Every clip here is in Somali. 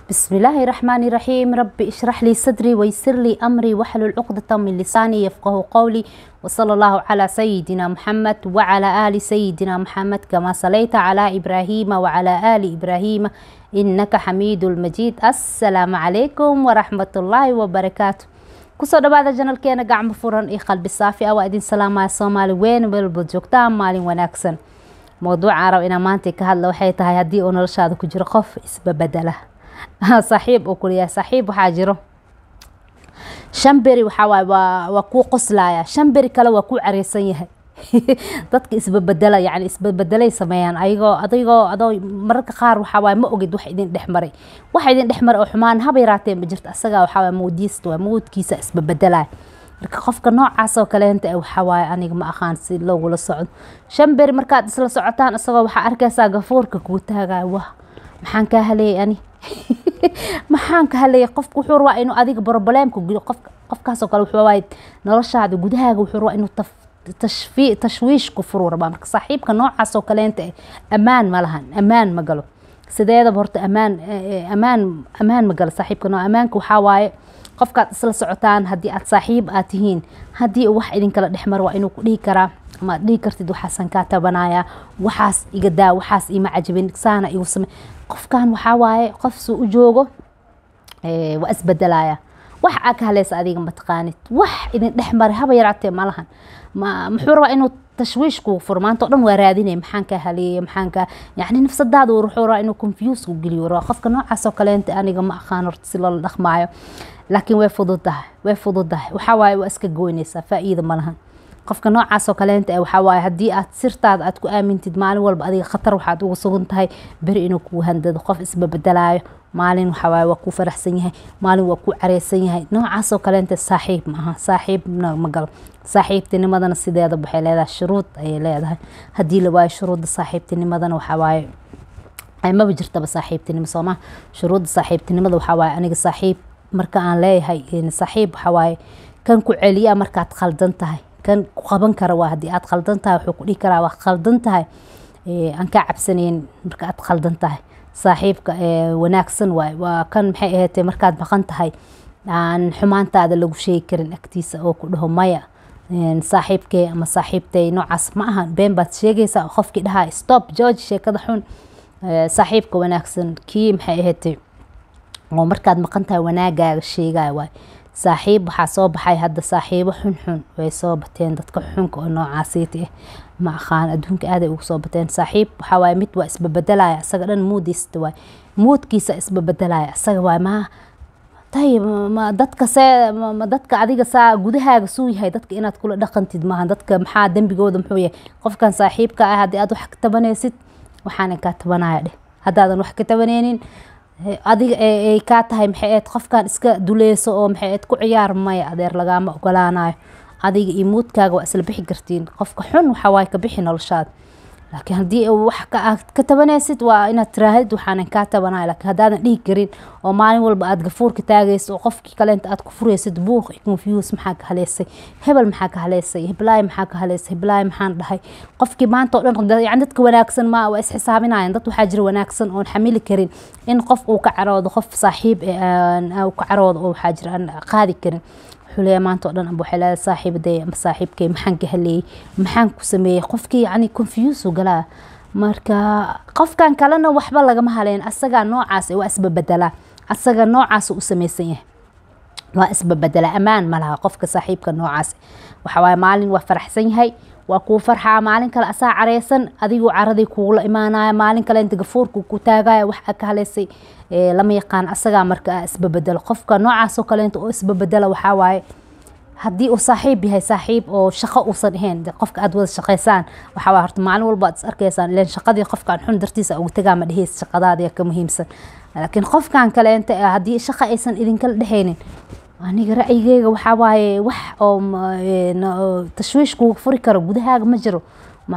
بسم الله الرحمن الرحيم رب اشرح لي صدري ويسر لي أمري واحلل عقدة من لساني يفقه قولي وصلى الله على سيدنا محمد وعلى آل سيدنا محمد كما صليت على إبراهيم وعلى آل إبراهيم إنك حميد المجيد السلام عليكم ورحمة الله وبركاته kusoo dhawaada janalkeena gacmo furan iyo qalbi saafi ah waa idin salaamaya soomaali weyn welba joogtaan maalin wanaagsan mowduuca arab inaa maanta ka hadla waxay tahay haddii uu noloshaada ku jiro qof isbabedela saaxiib uu kuliyahay saaxiib waxaa jiro shan beri waxaa waaye waa waa kuu qoslaya shan beri kale waa kuu careysan yahay dadka isbabedela yani isbabedelay sameeyaan ayagoo adigoo adoo mararka qaar waxaa waaye ma ogid wax idin dhex maray wax idin dhex maray oo xumaan haba yaraatee ma jirto asagaa waxaa waaye moodiista waa moodkiisa isbabedelaya marka qofka noocaas oo kaleenta eh waxaa waaye aniga ma aqaan si loogula socdo shan beri markaad isla socotaan isagoo waxaa arkaysaa gafuurka kuu taagaya wah maxaan kaa haleeyay ani maxaan ka haleeyay qofka wuxuu rabaa inuu adiga brobleemka qofka qofkaasoo kale wuxuu waaye noloshaada gudahaaga wuxuu rabaa inuu taf tashfi tashwiishku furuu rabaa marka saaxiibka noocaas oo kaleenta eh ammaan ma lahan ammaan ma galo sideedaba horta ammaan ammaan ammaan ma galo saaxiibka noo ammaanka waxaa waaye qofkaad isla socotaan haddii aad saaxiib aad tihiin haddii uu wax idinkala dhexmar waa inuu ku dhihi karaa ama aad dhihi kartid waxaasan kaa tabanaya waxaas iga daa waxaas ima cajabin saana igu same qofkan waxaa waaye qof suu u joogo waa isbedelaya wax aa ka haleysa adiga mataqaanid wax idin dhex maray haba yaraatee malahan ma muxuu rabaa inuu tashwiish kugu furo maanta o dhan waa raadinaya maxaan kaa haleeyay maxaan kaa yacni nafsadaada wuxuu rabaa inuu confuse ku geliyo rabaa qofka noocaas oo kaleenta aniga ma aqaan horta si loola dhaqmaayo laakiin way fududahay way fududahay waxaa waaye waa iska goynaysaa faa'iida ma lahan qofka noocaas oo kaleenta eh waxaa waaye haddii aad sirtaada aad ku aamintid maalin walba adiga khatar waxaad ugu sugan tahay beri inuu kuu handado qof isbabedelayo maalin waxaa waaye waa kuu faraxsan yahay maalin waa kuu careysan yahay noocaas oo kaleenta saaxiib ma aha saaxiibna ma galo saaxiibtinimadana sideeda waxay leedahay shuruud ayay leedahay haddii la waayo shuruudda saaxiibtinimadana waxaa waaye maba jirtaba saaxiibtinimo sooma shuruudda saaxiibtinimada waxaa waaye aniga saaxiib marka aan leeyahay saaxiib waxaa waaye kan ku celiya markaad khaldan tahay kan ku qaban kara waa haddii aad khaldan tahay wuxuu ku dhihi karaa waa khaldan tahay aan kaa cabsanayn marka aad khaldan tahay saaxiibka wanaagsan waay waa kan maxay ahaatee markaad maqan tahay aan xumaantaada lagu sheegi karin agtiisa oo ku dhaho maya saaxiibkee ama saaxiibtay noocaas ma aha been baad sheegaysaa qofkii dhahaa stop george sheekada xun saaxiibka wanaagsan kii maxay ahaatee oo markaad maqan tahay wanaagaaga sheegaya waay saaxiib waxaa soo baxay hadda saaxiibo xunxun way soo bateen dadka xunka oo noocaasiita ah ma aqaan adduunka aaday ugu soo bateen saaxiib waxaa waaye mid waa isbabedelaya isaga dhan moodiista waay moodkiisa isbabedelaya isaga waay maa tay ma dadka see ma dadka adiga saa gudahaaga suu yahay dadka inaad kula dhaqantid maaha dadka maxaa dembigooda muxuu yahay qofkan saaxiibka ah haddii aad wax ka tabanaysid waxaanan kaa tabanaya dheh haddaadan wax ka tabanaynin adiga ay kaa tahay maxay ahayd qofkan iska duleyso oo maxay ahayd ku ciyaar maya adeer lagaama ogolaanayo adiga iyo muudkaaga waa isla bixi kartiin qofka xun waxaa waaye ka bixi noloshaada laakiin haddii wax ka tabanaysid waa inaad tiraahid waxaanan kaa tabanaya laakiin haddaadan dhihi karin oo maalin walba aad gafuurka taagayso oo qofkii kaleenta aad ku furaysid buuq iyo confuse maxaa ka haleysay hebel maxaa ka haleysay heblaay maxaa ka haleysay heblaay maxaan dhahay qofkii maanta oo dhan yani dadka wanaagsan ma waa isxisaabinayan dad waxaa jira wanaagsan oon xamili karin in qof uu ka caroodo qof saaxiib ka caroodo oo waxaa jira aan qaadi karin xuleya maanta oo dhan aba waxay leedahay saaxiibaday ama saaxiibkay maxaan ka haleeyey maxaan ku sameeyey qofkii yacni confuse galaa marka qofkan kalena waxba lagama haleyn asagaa noocaas waa isbabedelaa asaga noocaas u samaysan yahay waa isbabedelaa ammaan ma laha qofka saaxiibka noocaas waxa waaye maalin waa faraxsan yahay waa kuu farxaa maalin kale asaa careysan adiguu caraday kuugula imaanaya maalin kale inta gafuurka ku taagaya wax ka haleysay lama yaqaan asagaa marka isbabedelo qofka noocaasoo kaleenta oo isbabedela waxaa waaye haddii uu saaxiib yahay saaxiib oo shaqo uusan ahayn qofka aad wada shaqaysaan waxaa waaye horta maalin walba aad is arkaysaan ileen shaqadii qofkan xun dartiisa uga tagaa ma dheheys shaqadaada ka muhiimsan laakiin qofkan kaleenta haddii shaqa aysan idinkala dhexaynin aniga ra'yigeyga waxaa waaye wax oo tashwiish kuga furi karo gudahaaga ma jiro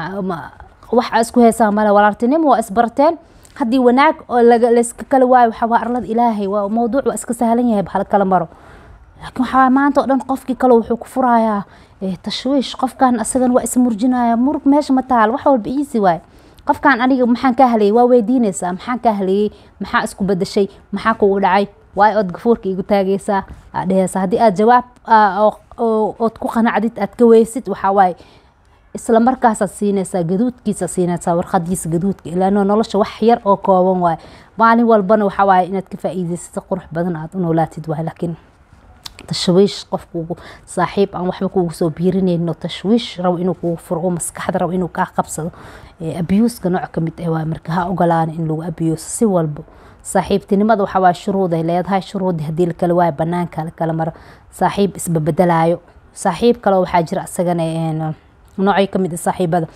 wax aa isku heysaan male walaaltinimo waa isbarateen haddii wanaag oo layska kala waayo waxaa waa arlada ilaahay waa mawduuc waa iska sahlan yahay hala kala maro laakiin waxaa waaye maanta oo dhan qofkii kale wuxuu ku furayaa tashwiish qofkan asagan waa ismurjinaya murug meesha ma taal wax walba easy waaye qofkan aniga maxaan kaa haleeyey waa weydiinaysaa maxaan kaa haleeyey maxaa isku bedeshay maxaa kugu dhacay waayo ood gafuurka igu taagaysaa aad dhehaysaa haddii aad jawaab ood ku qanacdid aad ka weysid waxaa waaye isla markaasaad siinaysaa gaduudkiisa siinaysaa warqadiisa gaduudka ilaano nolosha wax yar oo kooban waaye maalin walbana waxaa waaye inaad ka faa'iidaysata qurux badan aad u noolaatid waaye laakiin tashwiish qofkuugu saaxiib aan waxba kuugu soo biirinayno tashwiish rabo inuu kugu furo maskaxda rabo inuu kaa qabsado abuuska nooc ka mid ah waaye marka ha ogolaana in lagu abuuso si walbo saaxiibtinimada waxaa waaye shuruuday leedahay shuruudii haddii lakala waayo banaanka lakala maro saaxiib isbabedelayo saaxiib kaleo waxaa jira isagana noocay kamid ah saaxiibada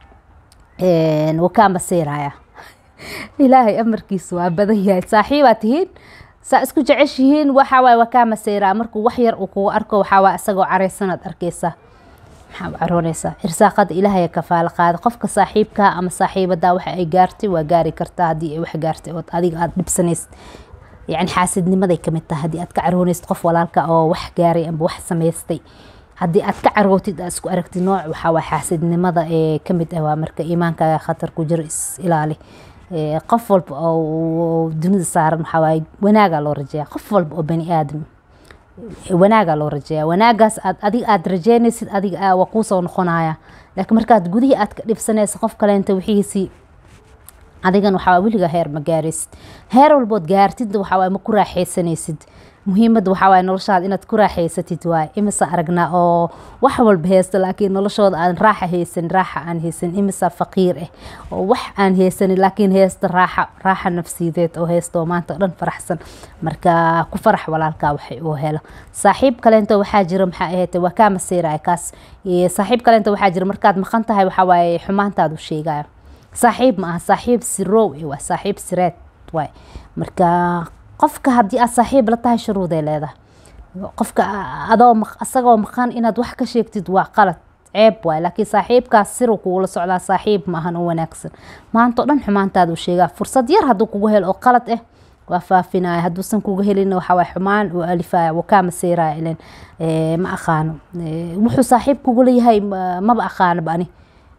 wakaa masiiraya ilaahay amarkiisa waa badan yahay saaxiibaa tihiin saa isku jeceshihiin waxawaaye wakaa masiiraa markuu wax yar uu kugu arko waxawaaye isagoo caraysanaad arkeysaa maxaa u caroonaysaa irsaaqada ilaahay kafaalo qaada qofka saaxiibkaa ama saaxiibada waxa ay gaartay waa gaari kartaa haddii ay wax gaartay ood adiga aada dhibsanaysid yacni xaasidnimaday kamid tahay haddii aad ka caroonaysid qof walaalka oo wax gaaray amba wax samaystay haddii aad ka carootid aad isku aragtid nooc waxaa waa xaasidnimada ee kamid ah waa marka iimaankaaga khatar ku jiro is ilaali qof walba oo dunida saaran waxaa waaye wanaagaa loo rajeeya qof walba oo bani aadam wanaagaa loo rajeeya wanaagaas aad adiga aada rajeynaysid adiga waa kuusoo noqonaya laakiin markaad gudihii aad ka dhibsanaysa qof kaleenta wixiisii adigan waxaa weliga heer ma gaaraysid heer walbood gaartid waxaa ma ku raaxaysanaysid muhiimadda waxaa waaye noloshaada inaad ku raaxaysatid waaye imisa aragnaa oo wax walba haysta laakiin noloshooda aan raaxa haysan raaxa aan haysan imisa faqiir ah oo wax aan haysanin laakiin haysta raaxa raaxa nafsiyadeed oo haysta oo maanta o dhan faraxsan marka ku farax walaalkaa waxay uu helo saaxiib kaleento waxaa jira maxaa ahayd waa kaa masiiraya kaas saaxiib kaleento waxaa jira markaad maqan tahay waxaa waaye xumaantaadu sheegaya saaxiib ma aha saaxiib sirow waa saaxiib sireed waay marka qofka haddii aad saaxiib la tahay shuruuday leedahay qofka adoo isagoo maqan inaad wax ka sheegtid waa qalad ceeb waay laakiin saaxiibkaas siru kugula socdaa saaxiib maahan oo wanaagsan maanta o dhan xumaantaadu sheegaa fursad yar hadduu kugu helo oo qalad ah waa faafinaya hadduusan kuga helin waxawaa xumaan uu alifaya wuu kaa masiiraya ilen ma aqaano wuxuu saaxiib kugula yahay maba aqaanoba ani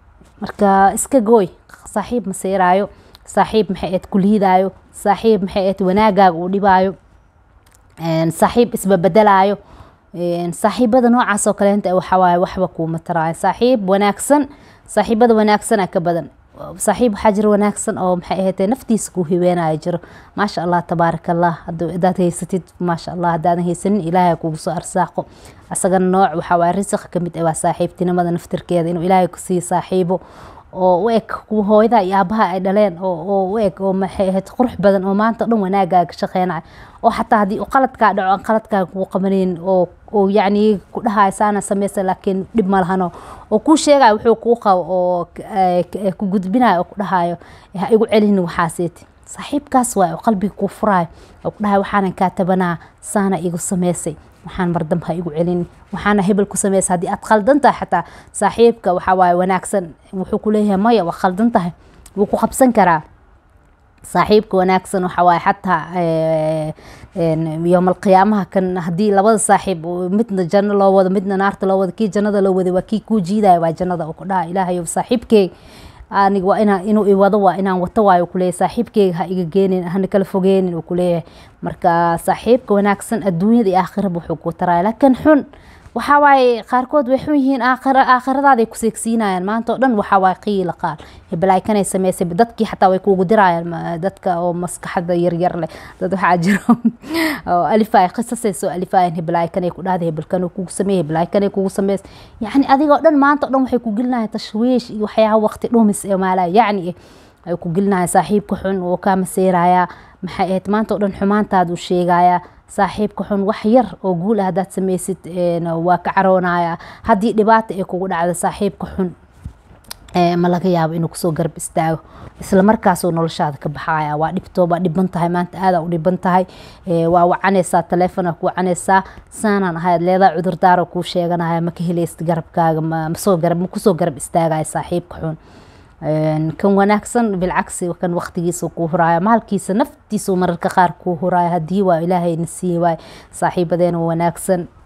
marka iska gooy saaxiib masiiraayo saaxiib maxay aad ku liidaayo saaxiib maxay aad wanaagaaga uu dhibaayo saaxiib isbabedelayo saaxiibada noocaas oo kaleenta waxawaaye waxba kuuma taraayo saaxiib wanaagsan saaxiibada wanaagsana ka badan saaxiib waxaa jira wanaagsan oo maxay ahayd naftiisa kuu hiweenaya jiro maasha allah tabaaraka allah hadaad haysatid maasha allah hadaadan haysanin ilaahay kugu soo arsaaqo asagana nooc waxaa waaye risiq kamid ah waa saaxiibtinimada naftirkeeda inuu ilaahay ku siiyo saaxiibo oo u eg kuwa hooyada iyo aabaha ay dhaleen oo u eg oo maxay ahayd qurux badan oo maanta o dhan wanaagaaga shaqeynaya oo xataa haddii qaladkaa dhaco aan qaladkaaga kugu qabaneyn oo oo yacni ku dhahayo saana sameysa laakiin dhib ma lahano oo kuu sheegayo wuxuu kuu qabo oo ku gudbinayo oo ku dhahayo ha igu celinin waxaaseeti saaxiibkaas waay oo qalbiga kuu furaayo oo ku dhahayo waxaanan kaa tabanaa saana igu sameysay waxaan mardam ha igu celin waxaana hebel ku sameysa haddii aad khaldan tahay xataa saaxiibka waxaa waaye wanaagsan wuxuu ku leeyahay maya waa khaldan tahay wuu ku qabsan karaa saaxiibka wanaagsan waxa waaye xataa yowmal qiyaamaha kan haddii labada saaxiib midna janno loo wado midna naarta loo wado kii jannada loo waday waa kii kuu jiidaya waa jannada oo ku dhaha ilaahayow saaxiibkeeg aniga waa inaa inuu iwado waa inaan wato waayo kuleeyahay saaxiibkeyga ha iga geenin hana kala fogeenin uu kuleeyahay marka saaxiibka wanaagsan adduunyada iyo aakhiraba wuxuu ku taraya laakiin xun waxaa waaye qaarkood way xun yihiin aakhira aakhiradaada ku seegsiinayaan maanta oo dhan waxaa waaye qiila qaal hebelaakanay sameysay dadkii xataa way kuugu dirayaan dadka oo maskaxda yaryar leh dad waxaa jiro oo alifaay qisasay soo alifaayaan hebelaakanay ku dhahday hebelkan kugu sameeyay hebelaakanay kugu sameys yacni adigoo dhan maanta oo dhan waxay ku gelinayaan tashwiish iyo waxyaaba waqti dhumis ee maalaa yacni ay ku gelinayaan saaxiibka xun oo kaa maseerayaa maxay ahayd maanta oo dhan xumaantaadu sheegayaa saaxiibka xun wax yar oo guul ah haddaad sameysid waa ka caroonaya haddii dhibaata ay kugu dhacdo saaxiibka xun ma laga yaabo inuu kusoo garab istaago isla markaasuu noloshaada ka baxaya waa dhibtoo waa dhiban tahay maanta aadaa u dhiban tahay waa wacanaysaa taleefona ku wacanaysaa saanaan ahayd leedaa cudurdaaro kuu sheeganaya ma ka helaysid garabkaaga masoo garab ma kusoo garab istaagaya saaxiibka xun kan wanaagsan bilcagsi kan waqtigiisa kuu huraayo maalkiisa naftiisu mararka qaar kuu huraayo haddii waa ilaahayna sii waay saaxiibadeena wanaagsan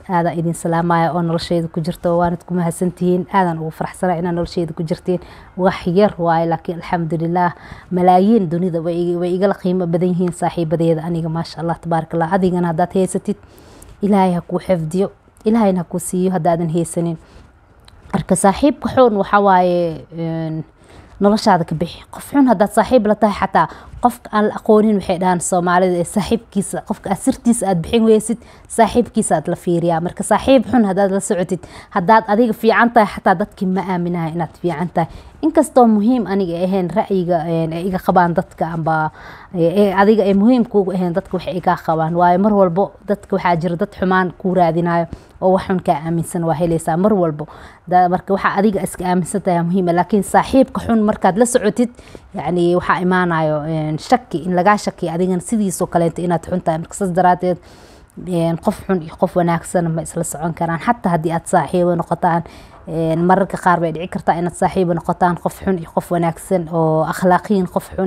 aadaa idin salaamaya oo nolosheyda ku jirto waanad ku mahadsantihiin aadan ugu faraxsana inaad nolosheyda ku jirtiin wax yar waaye laakiin alxamdulilah malaayiin dunida way igala qiimo badan yihiin saaxiibadeeda aniga maasha allah tabaaraka allah adigana haddaad haysatid ilaahay ha kuu xifdiyo ilaahayna ha kuu siiyo haddaadan haysanin marka saaxiibka xun waxaa waaye noloshaada ka bixi qof xun haddaad saaxiib la tahay xataa qofka aan la aqoonin waxay dhahaan soomaalida ee saaxiibkiisa qofka aad sirtiisa aad bixin weysid saaxiibkiisa aad la fiiriyaa marka saaxiib xun haddaad la socotid haddaad adiga fiican tahay xataa dadkii ma aaminaha inaad fiican tahay inkastoo muhiim aniga ahayn ra'yiga ay iga qabaan dadka amba adiga ay muhiim kuugu ahayn dadka waxay igaa qabaan waayo mar walbo dadka waxaa jira dad xumaan kuu raadinayo oo wax xun kaa aaminsan waa helaysaa mar walbo marka waxaa adiga iska aaminsan tahay muhiima laakiin saaxiibka xun markaad la socotid yacni waxaa imaanayo shaki in lagaa shakiya adigana sidiisoo kaleeto inaad xun tahay marka saas daraadeed qof xun iyo qof wanaagsan ma isla socon karaan xataa haddii aad saaxiibo noqotaan mararka qaar bay dhici kartaa inaad saaxiibo noqotaan qof xun iyo qof wanaagsan oo akhlaaqiyin qof xun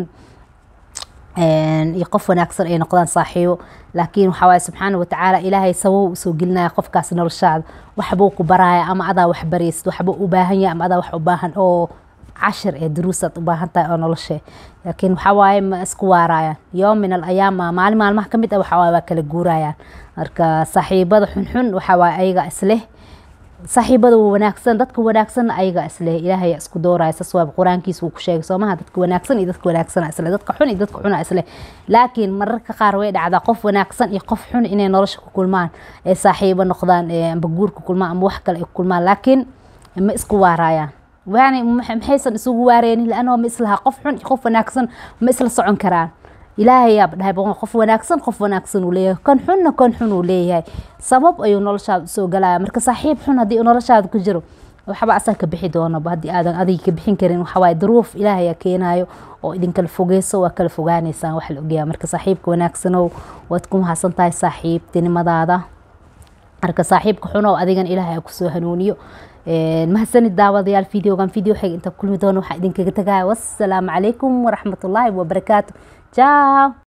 iyo qof wanaagsan ay noqdaan saaxiibo laakiin waxaa waaye subxaana watacaala ilaahay sabow usoo gelinaya qofkaas noloshaada waxbuu ku baraya ama adaa wax baraysid waxbuu u baahan yahay ama adaa wax u baahan oo cashir ee duruusaad u baahan tahay oo noloshe laakiin waxaa waaye ma isku waarayaan yoom min al ayaama maalin maalmaha ka mid ah waxaa waaye waa kala guurayaan marka saaxiibada xunxun waxaa waaye ayaga isleh saaxiibada wanaagsan dadka wanaagsanna ayaga isleh ilaahay isku dooraya saas waa qur-aankiisa uu ku sheegay soomaha dadka wanaagsan iyo dadka wanaagsana isle dadka xun iyo dadka xuna isleh laakiin mararka qaar way dhacdaa qof wanaagsan iyo qof xun inay nolosha ku kulmaan ee saaxiibo noqdaan amba guur ku kulmaan ama wax kale ay ku kulmaan laakiin ma isku waarayaan yani maxaysan isugu waareynin laanoo ma islaha qof xun iyo qof wanaagsan ma isla socon karaan ilaahayaaba dhahay qof wanaagsan qof wanaagsan uu leeyahay kan xunna kan xun uu leeyahay sabab ayuu noloshaada usoo galaya marka saaxiib xun haddii noloshaada ku jiro waxba asaa ka bixi doonaba haddii aadan adiga ka bixin karin waxawaaye duruuf ilaahayaa keenayo oo idinkala fogeyso waa kala fogaaneysaan wax la ogyaha marka saaxiibka wanaagsanow waad ku mahadsan tahay saaxiibtinimadaada marka saaxiibka xunow adigan ilaahay kusoo hanuuniyo mahadsanid daawadayaal videogan video xig inta kulmi doono waxaa idinkaga tagaya wassalaamu calaykum waraxmatullaahi wabarakaatu jaaw